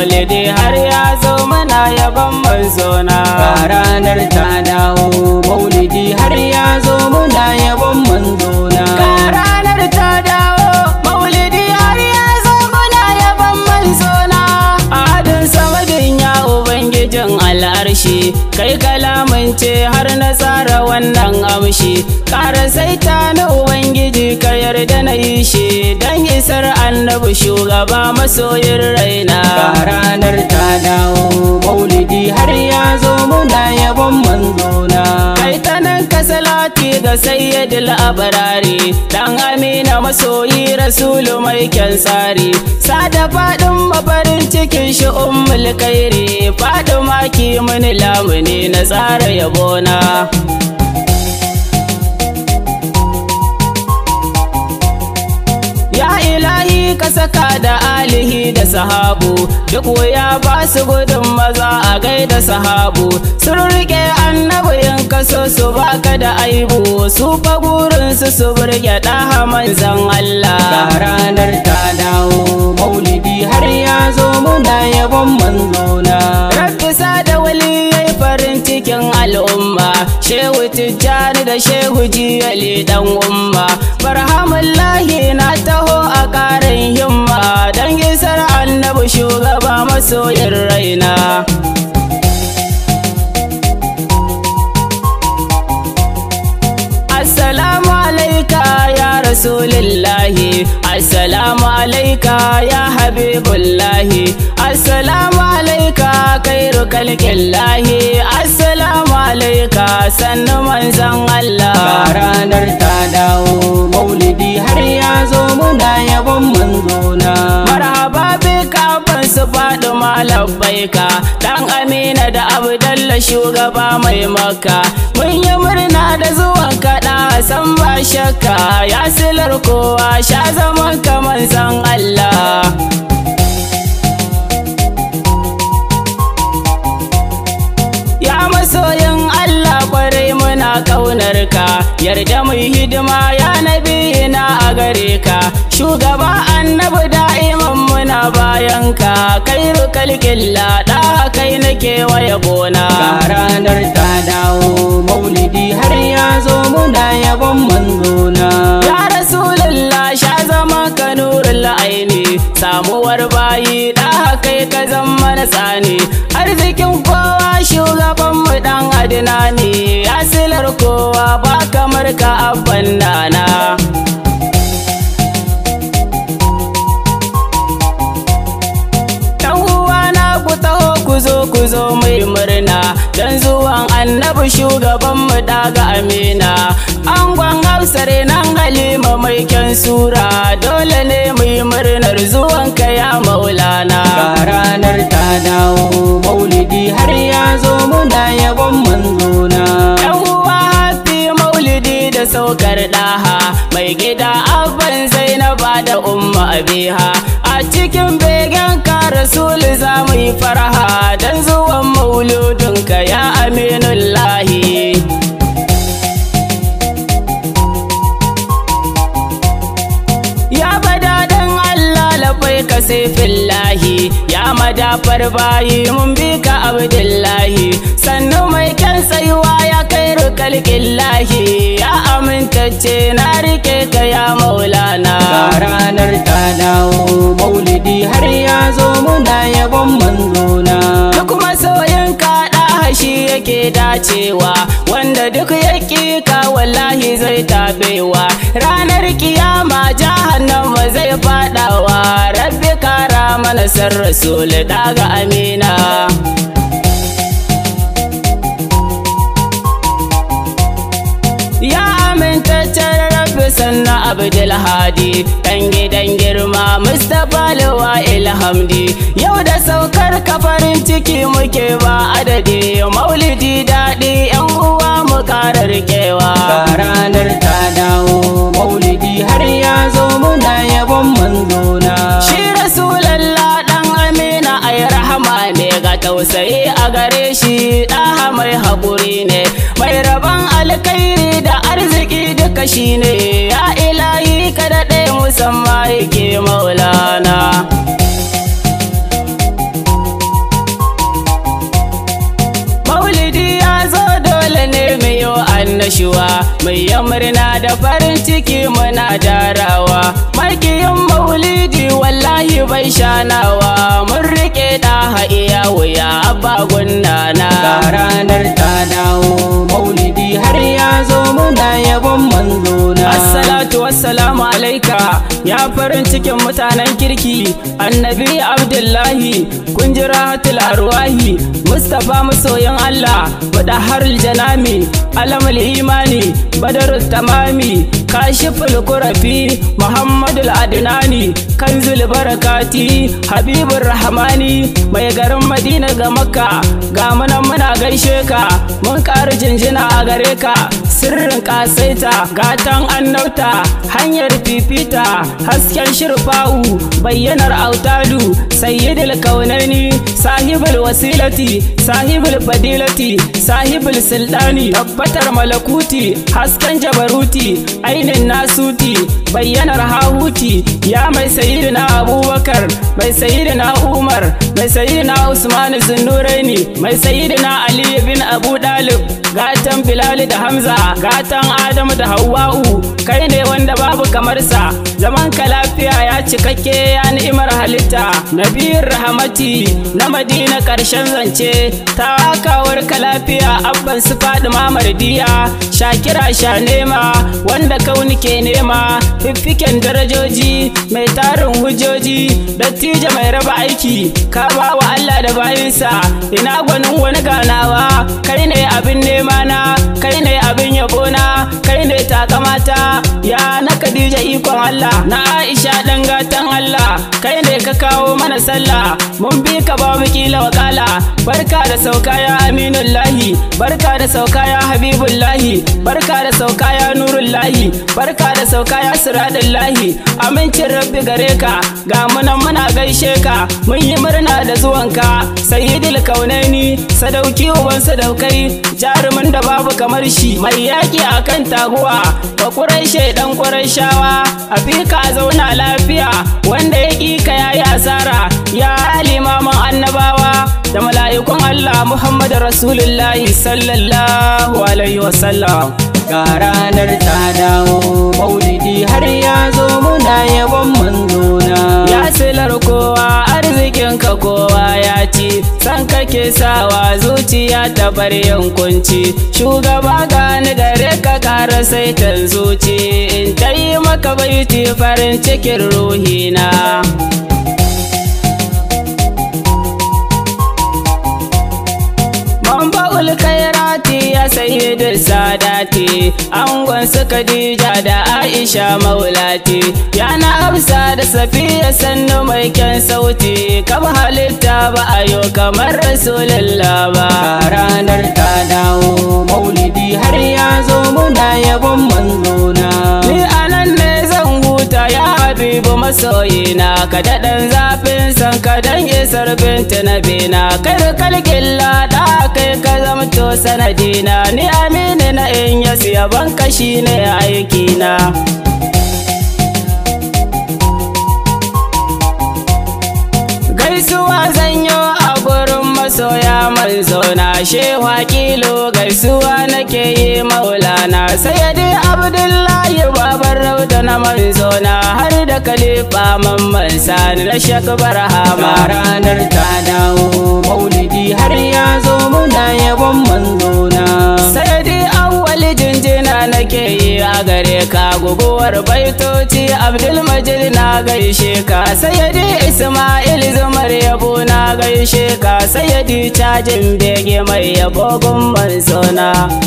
maulidi har ya zo muna yaban manzona Ga ranar ta dawo maulidi har ya zo muna yabon manzona Ga ranar ta dawo maulidi har ya zo muna yaban manzona Adin samadin ya ubangijin al'arshi kai kalamin ce har na tsara wannan amshi ƙara saita na ubangiji ka yarda na yi shi don isar annabi shugaba masoyin raina Ga ranar ta dawo maulidi har ya zo muna yabon manzona kai ta nan ka salati ga sayyidul abarari dan amina masoyi rasulu mai kyan tsari sada fadin mafarin cikin shi ummul kairi fadima ki mini lamuni na tsara yabona Ya ilahi ka saka da alihi da sahabu duk ya ba su gudun maza a gaida sahabu sun rike annabi in kaso su baka da aibu su fa burin su su burge ɗaha manzan Ga Allah ranar ta dawo maulidi har ya zo muna yabon manzona Rabbi da wali yayi farin cikin al'umma Shehu Tijjani da Shehu Jiyali dan umma Barhamullahi na taho a ƙarin himma Don isar annabi shugaba masoyin raina Assalamu alaika ya Rasulillahi Assalamu alaika ya Habibullahi Assalamu alaika kairu kalkillahi Assalamu alaika sannu manzan Ga Allah ranar ta dawo maulidi har ya zo muna yabon manzona Marhaba bika ban su faɗi malabbaika Dan Amina da Abdalla shugaba mai maka Mun yi murna da zuwan kaɗa san ba shakka Ya silar kowa sha zaman kamar san Allah Ya masoyin Allah kwarai muna kaunar ka yarda mu yi hidima ya nabi na a gare ka shugaba annabi da'iman muna bayan ka kai rukalkilla da kai nake waya gona Ga ranar ta dawo maulidi har ya zo muna yabon manzona Ya Rasulullah sha zama ka nurul aini samuwar bayi da kai ka zama na tsani arzikin kowa shugaban mu dan adina ne asilar kowa ba kamar ka abban nana Yan uwana ku taho ku zo ku zo mai murna dan zuwan annabi shugaban mu daga amina angon hausare nan halima mai kyan sura dole ne mu yi murnar zuwan ka ya maulana Ga ranar ta dawo maulidi har ya zo muna yabon manzona Yan uwa hafi maulidi da saukar ɗaha mai gida abban zainaba da umma abiha a cikin begen ka rasul za mu yi faraha don zuwan mauludinka ya aminullahi Ya bada dan Allah labai ka sai fillahi Ya madafar bayi mun bi ka abdullahi Sannu mai kyan tsayuwa ya kai rukalkillahi Ya amintacce na rike ka ya maulana Ga ranar ta dawo maulidi har ya zo muna yabon manzona Duk masoyin kaɗa shi yake dacewa Wanda duk ya ka wallahi zai tabewa Ranar kiyama jahannama zai fadawa Rabbi kara mana san rasul daga amina Ya amintaccen rabbi sannan Abdulhadi Ɗan gidan girma Mustapha Lawa Ilhamdi Yau da saukar ka farin ciki muke ba adadi Maulidi daɗi yan uwa mu ƙara rikewa Ga ranar ta dawo maulidi har ya zo muna yabon manzona Shi Rasulallah ɗan Amina ai rahama ne ga tausayi a gare shi ɗaha mai haƙuri ne mai rabon alkairi da arziki duka shi ne ya ilahi ka daɗe musamman yake maulana annashuwa mai murna da farin ciki muna darawa makiyin maulidi wallahi bai shanawa mun rike da iya wuya abba gunnana ga ranar ta dawo maulidi har ya zo muna yabon manzona Assalatu wassalamu alaika ya farin cikin mutanen kirki annabi Abdullahi kun ji rahatul arwahi Mustapha masoyin Allah mudahharul janami alamul imani badarul tamami kashiful kurafi Muhammadul adnani kanzul barakati habibur rahmani mai garin Madina ga Makka ga munan muna gaishe ka mun ƙara jinjina a gare ka sirrin kasaita gatan annauta hanyar fifita hasken shirfa'u bayyanar autadu sayyidul kaunani sahibul wasilati sahibul fadilati sahibul sultani tabbatar malakuti hasken jabaruti ainin nasuti bayyanar hahuti ya mai sayyidina abubakar mai sayyidina umar mai sayyidina usman zunnuraini mai sayyidina ali bin abu dalib gatan bilal da hamza gatan adamu da hawwa'u kai ne wanda babu kamar sa zaman ka lafiya ya cikakke ya ni'imar halitta nabiyar rahamati na madina karshen zance ta kawar ka lafiya abban su fadima mardiya shakira sha nema wanda kauni ke nema fiffiken darajoji mai tarin hujjoji dattijo mai raba aiki ka ba wa Allah da bayinsa ina gwanin wani ganawa kai ne abin nema na kai ne abin yabo na kai ne takamata ya na Khadija ikon Allah na Aisha dan gatan Allah kai ne ka kawo mana sallah mun bi ka ba mu kila wakala barka da sauka ya aminullahi barka da sauka ya habibullahi barka da sauka ya nurullahi barka da sauka ya siradullahi amincin rabbi gare ka ga munan muna gaishe ka mun yi murna da zuwanka sayyidul kaunaini sadauki uban sadaukai jarumin da babu kamar shi mai yaki akan taguwa ba ƙuraishe dan ƙuraishawa a fika a zauna lafiya wanda ya ƙi ka yayi asara ya limamin annabawa da mala'ikun Allah Muhammadu Rasulullahi sallallahu alaihi wasallam ga ranar ta dawo maulidi har ya zo muna yabon manzona ya silar kowa arzikinka kowa ya ci san kake sawa zuciya ta bar yankunci shugaba gani gare ka kara saitan zuci in ta yi maka baiti farin cikin ruhina Mamba'ul kairati ya sayi da sadati angon su Khadija da Aisha maulati yana Hafsa da Safiya sannu mai kyan sauti kaba halitta ba a yo kamar Rasulullah ba ga ranar ta dawo maulidi har ya zo muna yabon manzona Ni anan ne zan huta ya habibu masoyina ka daɗan zafin san ka dan isar binta na bina kai da kalkin lada kai ka zamto sanadina ni amini na in ya siya banka shi ne aikina gaisuwa zanyo a gurin masoya manzona shewa kilo gaisuwa nake yi maulana sayyidi abdullahi babar rauda na manzona har da kalifa mamman sani na shak barhama ga ranar ta dawo maulidi har ya zo muna yabon manzona sayyidi awwal jinjina nake yi a gare ka guguwar baitoci abdulmajid na gaishe ka sayyidi ismail zumar yabo na gaishe ka sayyidi cajin bege mai yabo gun manzona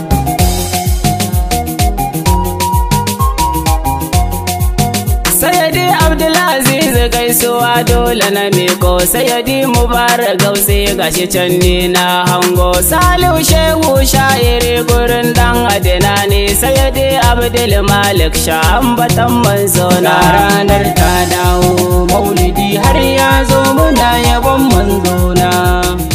Sayyidi Abdulaziz gaisuwa dole na miko Sayyidi Mubarak gausi gashi can ni na hango Salihu Shehu sha'iri gurin dan adina ne Sayyidi Abdul Malik sha'ambatan manzona ga ranar ta dawo maulidi har ya zo muna yabon manzona